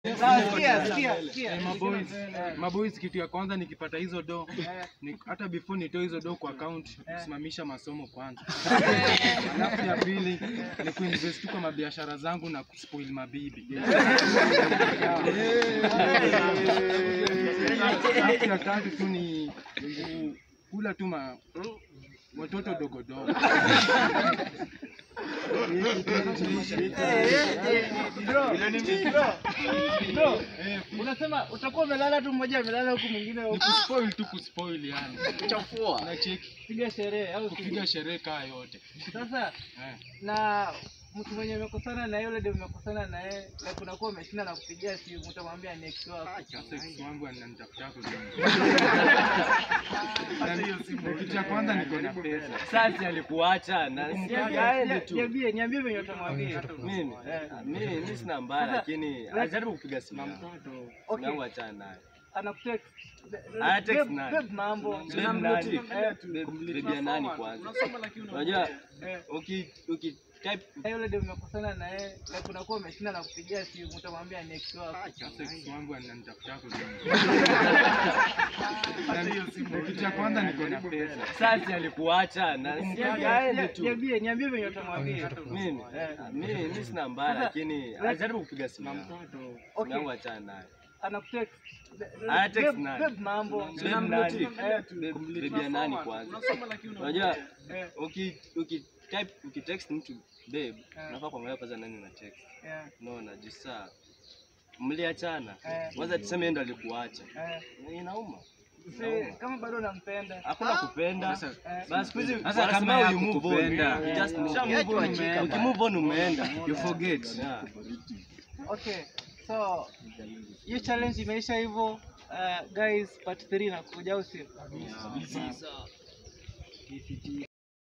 Eh, maboys, maboys, kitu ya kwanza nikipata hizo do ni, hata before nitoe hizo do kwa account kusimamisha masomo kwanza. Alafu ya pili ni kuinvest tu kwa mabiashara zangu na kuspoil mabibi. Alafu ya tatu tu ni ku- kula tu ma watoto dogo dogo. Unasema utakuwa umelala tu mmoja amelala huku mwingine Ni huku. kuspoil tu kuspoil yani. Kuchafua. Na cheki Piga sherehe au kupiga sherehe kaa yote. sasa Eh. na mtu mwenye umekosana na yule ndio umekosana na yeye na kunakuwa umeshinda na kupigia simu utamwambia next wako. Sasa ex wangu ananitafuta kwa simu. Kitu cha kwanza niko na pesa. Sasa alikuacha na aende tu. Niambie, niambie venye utamwambia. Mimi mimi mimi sina mbaya Sasa, lakini ajaribu kupiga simu yangu. Okay. Nangu achana naye. Anakutext. Ana text Babe, nani? babe, mambo. Babe nani? Babe ya nani kwanza? Unajua Eh. uki uki type Na yule ndio umekosana na yeye na kunakuwa umeshinda na kupigia simu utamwambia next wako. Sasa ex wangu ananitafuta kwa simu. Kitu cha kwanza niko na pesa. sasa alikuacha na aende tu. Niambie, niambie venye utamwambia. Mimi mimi mimi sina mbaya Sasa, lakini ajaribu kupiga simu yangu. Okay. Nangu achana naye. Anakutext. Ana text Babe, nani? babe, mambo. Babe nani? Babe ya nani kwanza? Unajua Eh, uki uki type uki text mtu babe, Eh. unafaa kuangalia kwanza nani una text. yeah, Unaona jisa mliachana. Eh. Kwanza tuseme yeye ndo alikuacha. eh. Inauma. Si, kama bado nampenda. Hakuna kupenda. Eh, Basi siku hizi Sasa wanasema kama ya you move on. kukupenda. You just move on. Usha move on, Ukimove on umeenda. You forget. Yeah. Okay, so hiyo challenge imeisha hivyo. Uh, guys, part 3 inakuja au sio?